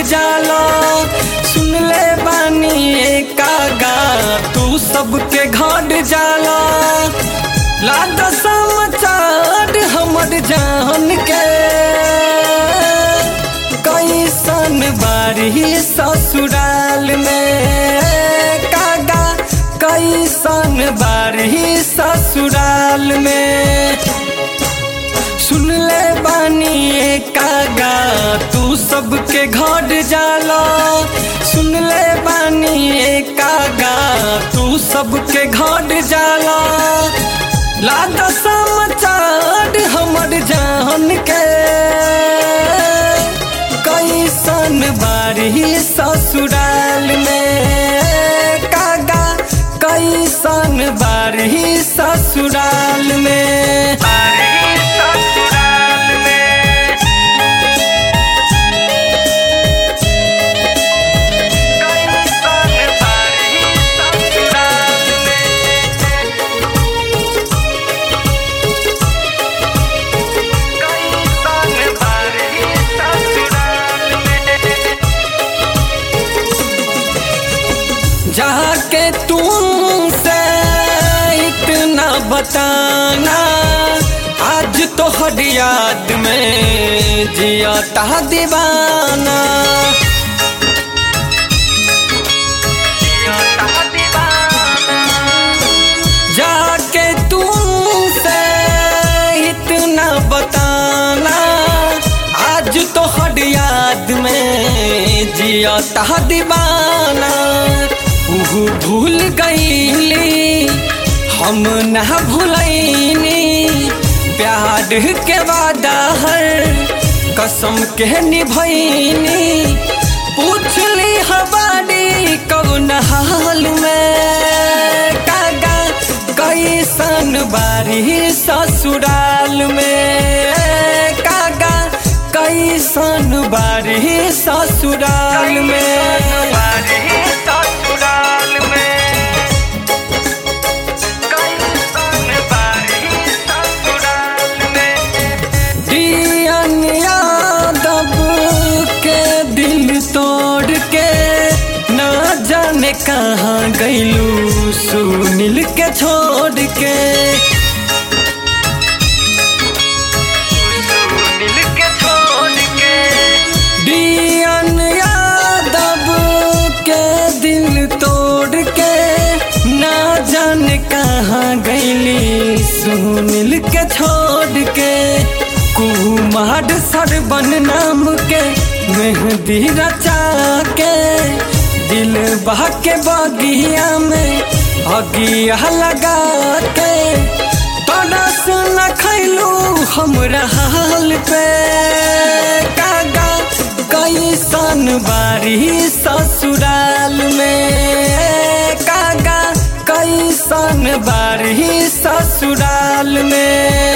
जाला सुन ले बानी कागा तू सबके घर जाला लाद समाचार हमर जान के कैसन बारी ससुराल में कागा कैसन बारी ससुराल में सुन ले बानी कागा तू सबके घर जाला सुन ले बानी कागा तू सबके घर जाला लाद समाचार हमर जान के कैसन बारी ससुराल में कागा कैसन बारी ससुराल में बारी ससुराल में कैसन बारी ससुराल में कैसन बारी ससुराल में जाके तुमसे इतना बताना आज तो हर याद में जिया ता दीवाना जाके तुमसे इतना बताना आज तो हर याद में जिया ता दीवाना उहु भूल गईली हम न भूलैनी प्यार के वादा हर कसम के निभैनी पूछली हमारी कौन हाल में कागा कैसन बारी ससुराल में कागा कैसन बारी ससुराल में ससुराल में कैसन बारी ससुराल में दियन यादव के दिल तोड़ के ना जाने कहाँ गईलू सुनील के छोड़ के सुनील के छोड़ के दियन यादव के दिल तोड़ के ना जाने कहाँ गईली सुनील के छोड़ के कुमार सरबन नाम के मेहंदी रचा के दिल बहा के बगिया में अगिया लगा के तरस न खैलू हमरा हाल पे कागा कैसन बारी ससुराल में कागा कैसन बारी ससुराल में